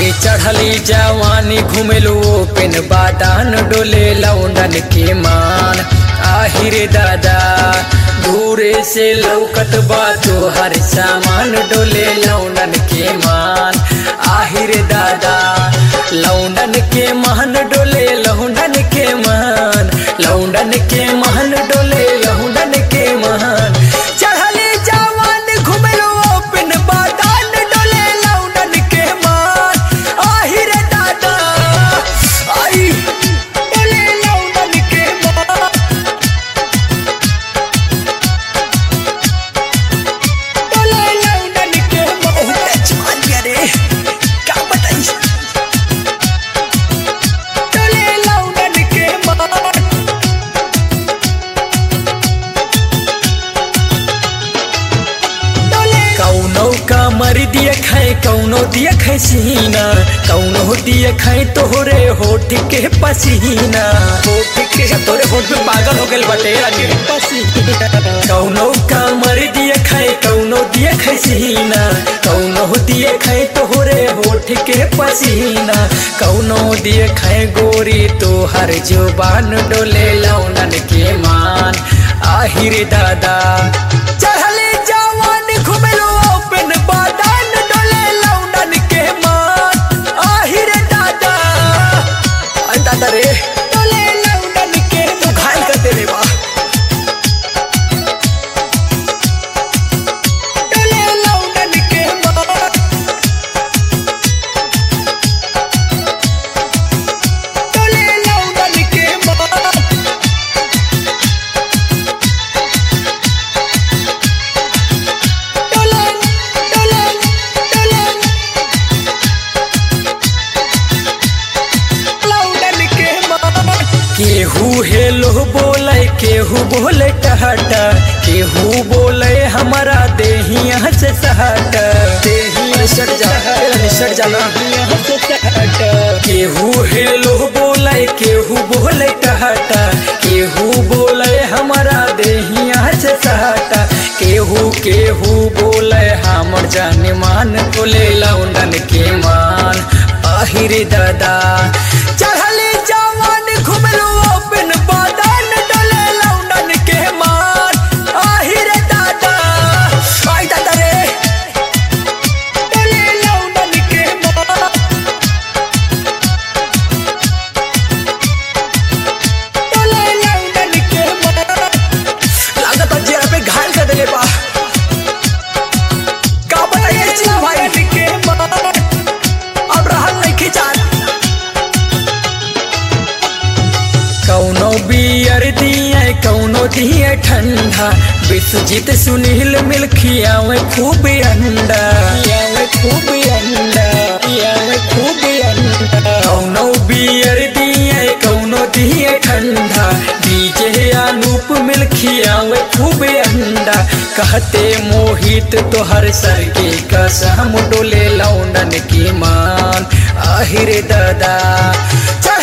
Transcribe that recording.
चढ़ली जवानी घुमेलू पेन बादान डोले लौंडन के मान आहिरे दादा दूरे से लौकत बा तोहर सामान डोले लौंडन के मान आहिरे दादा लौंडन के मान डोले लौंडन के मान लौंडन के मान डोले लौंडन के मान चढ़ली जवान घुमेलू पेन बादान डोले लौंडन के मान आहिरे दादा आई डोले लौंडन के मान डोले लौंडन के मान बहुत जवान गया रे क्या बताई डोले लौंडन के मान कौनो का मर दिया खाए कौनो दिया खाए सीना कौनो दिया खाए तोहरे होठ के पसीना होठ के तोरे होठ में पागल हो गए बटे रानी पसीना कौनो का मर दिया खाए कौनो दिया खाए सीना कौनो दिया खाए तोहरे होठ के पसीना कौनो दिया खाए गोरी तोहर जुबान डोले लौनन के मान आहिरे दादा चढ़ले जवान घुमेलो ओपन बादान डोले लौंडन के मान आहिरे दादा अरे दादा रे डोले लौंडन के तू घायल कर दे रे बा डोले लौंडन के मान डोले लौंडन के मान डोले डोले डोले लौंडन के मान केहू हेलो बोले केहू बोले टहटा केहू बोले हमारा देहिया से सहट देहिया सट जा सट जाना केहू हेलो बोले केहू बोले टहटा केहू बोले हमारा देहिया से सहटा केहू केहू बोले हमर जान मान बोले लौंडन के मान आहिरे दादा चढ़ले जवान घुमलो ओपन बादान डोले लौंडन के मान आहिरे दादा आई दादा रे डोले लौंडन के मान डोले लौंडन के मान लागत है जेरा पे घायल कर देले बा का बताइए चीज भाई के मान अब रहल नहीं खिचान कौनो बियर दिए कौनो दिए ठंडा विश्वजीत सुनील मिल खियावे खूब अंडा खियावे खूब अंडा खियावे खूब अंडा कौनो बियर दिए कौनो दिए ठंडा डीजे अनूप मिल खियावे खूब अंडा कहते मोहित तोहर सर के कसम डोले लौंडन की मान आहिरे दादा चल